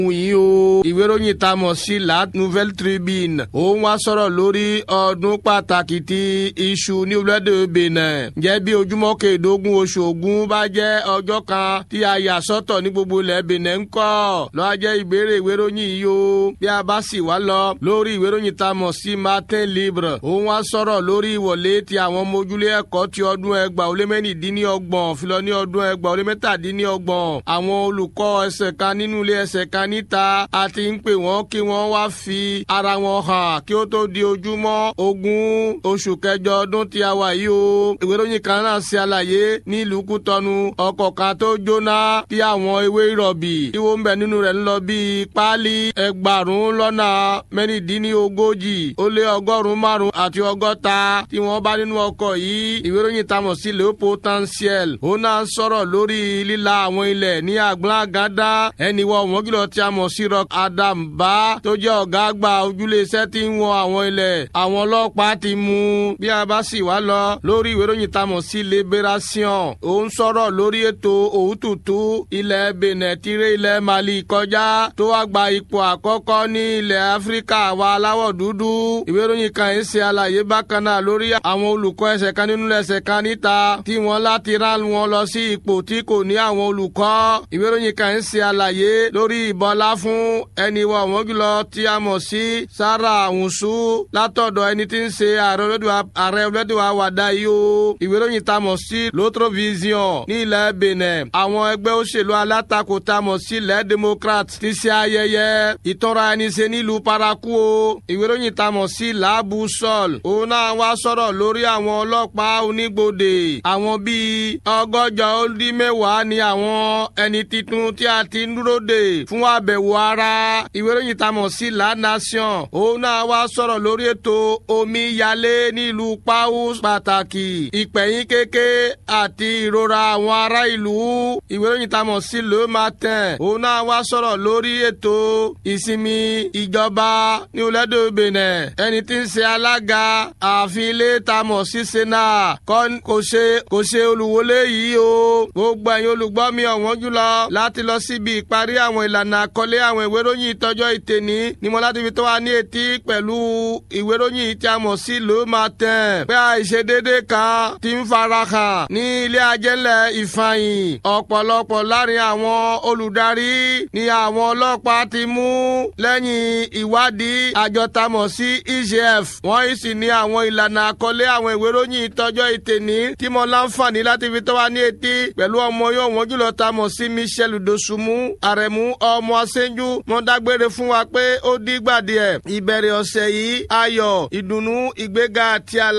yìí o ìwé ìròyìn tá a mọ̀ sí la nouvelle tribune òun wá sọ̀rọ̀ lórí ọdún pàtàkì ti iṣu ní orílẹ̀-èdè benin jẹ́ bí ojúmọ́ kẹẹ̀ẹ́dógún oṣù ògún bá jẹ́ ọjọ́ kan tí a yà sọ́tọ̀ ní gbogbo ilẹ̀ benin ń kọ́ lọ́wọ́ jẹ́ ìbéèrè ìwé ìròyìn yìí o bí a bá sì wá lọ lórí ìwé ìròyìn tá a mọ̀ sí martin libre òun wá sọ̀rọ̀ lórí ìwọlé ti àwọn ọmọ ojúlé ẹ̀kọ́ ti ọdún ẹgbàá ó lé mẹ́rìndínlọ́gbọ̀n filọ ní ọdún ẹgbàá ó lé mẹ́tàdínlọ́gbọ̀n àwọn olùkọ́ ẹsẹ̀ kan nínú ilé ẹsẹ̀ kan níta a ti ń pè wọ́n kí wọ́n wá fi ara wọn hàn kí ó tó di ojúmọ́ ogún oṣù kẹjọ ọdún tí a wà yìí o ìwé ìròyìn kan náà ṣe àlàyé nílùú kútọ́nu ọkọ̀ kan tó jóná tí àwọn ewé ìrọ̀bì tí wọ́n ń bẹ nínú rẹ̀ ń lọ bíi páálí ẹgbàrún lọ́nà mẹ́rìndínlógójì ó lé ọgọ́rùn-ún márùn-ún àti ọgọ́ta tí wọ́n bá nínú ọkọ̀ yìí ìwé ìròyìn tamọ̀ sí le potentiel ó náà sọ̀rọ̀ lórí líla àwọn ilẹ̀ ní àgbọ̀ngàdá ẹni wọ wọ́n kìlọ̀ tí a mọ̀ sí rock adam bá tó jẹ́ ọ̀gá àgbà ojúlé iṣẹ́ tí ń wọ àwọn ilẹ̀ àwọn ọlọ́pàá ti mú bí a bá sì wá lọ lórí ìwé ìròyìn tamọ̀ sí liberation ó ń sọ̀rọ̀ lórí ètò òwútútù ilẹ̀ benin tiré ilẹ̀ mali kọjá tó wá gba ipò àkọ́kọ́ ní ilẹ̀ áfíríkà wa aláwọ̀ dúdú ìwé ìròyìn kan ń ṣe àlàyé bákan náà lórí àwọn olùkọ́ ẹsẹ̀ kan nínú ẹsẹ̀ kan níta tí wọ́n láti rán wọn lọ sí ipò tí kò ní àwọn olùkọ́ ìwé ìròyìn kan ń ṣe àlàyé lórí ìbọlá fún ẹni wọ wọ́n jùlọ tí a mọ̀ sí sara àwùsù látọ̀dọ̀ ẹni tí ń ṣe ààrẹ olódùwà wàdà yìí o ìwé ìròyìn tá a mọ̀ sí l'autre vision ní ilẹ̀ benin àwọn ẹgbẹ́ òṣèlú alátakò tá a mọ̀ sí ilẹ̀ democrat ti ṣe ayẹyẹ ìtọ́ra ẹni ṣe nílùú paraku o ìwé ìròyìn tá a mọ̀ sí laabu sol òun náà wá sọ̀rọ̀ lórí àwọn ọlọ́pàá onígbòde àwọn bíi ọgọ́jọ ó dín mẹ́wàá ni àwọn ẹni titun tí a ti ń dúró dè fún àbẹ̀wò ara ìwé ìròyìn tá a mọ̀ sí la nation òun náà wá sọ̀rọ̀ lórí ètò omi yalé nílùú pau pàtàkì ìpẹ̀yìn kéke àti ìrora àwọn ará ìlú ìwé ìròyìn tá a mọ̀ sí le matin òun náà wá sọ̀rọ̀ lórí ètò ìsinmi ìjọba ní olédè benin ẹni tí ń ṣe alága ààfin ilé tá a mọ̀ sí sena kò ṣe kò ṣe olùwọlé yìí o gbogbo ẹ̀yin olùgbọ́ mi ọ̀wọ́n jùlọ láti lọ síbi ìparí àwọn ìlànà àkọlé àwọn ìwé ìròyìn ìtọ́jọ́ ìtẹ̀ní ni mo láti fi tó wa ní etí pẹ̀lú ìwé ìròyìn tí a mọ̀ sí le matin pé àìṣedédé kan ti ń farahàn ní ilé ajẹ́lẹ̀ ìfàyìn ọ̀pọ̀lọpọ̀ láàrin àwọn olùdarí ni àwọn ọlọ́pàá ti mú lẹ́yìn ìwádìí àjọ tá a mọ̀ sí egf wọ́n sì ní àwọn ìlànà àkọlé àwọn ìwé ìròyìn ìtọ́jọ́ ìtẹ̀ní tí mo láǹfààní láti fi tó wa ní etí pẹ̀lú ọmọ yóò wọ́n jùlọ tá a mọ̀ sí michel dosunmu àrẹ̀mú ọmọ aṣẹ́jú mo dágbére fún wa pé ó dìgbà díẹ̀ ìbẹ̀rẹ̀ ọ̀sẹ̀ yìí ayọ̀ ìdùnnú ìgbéga àti àlà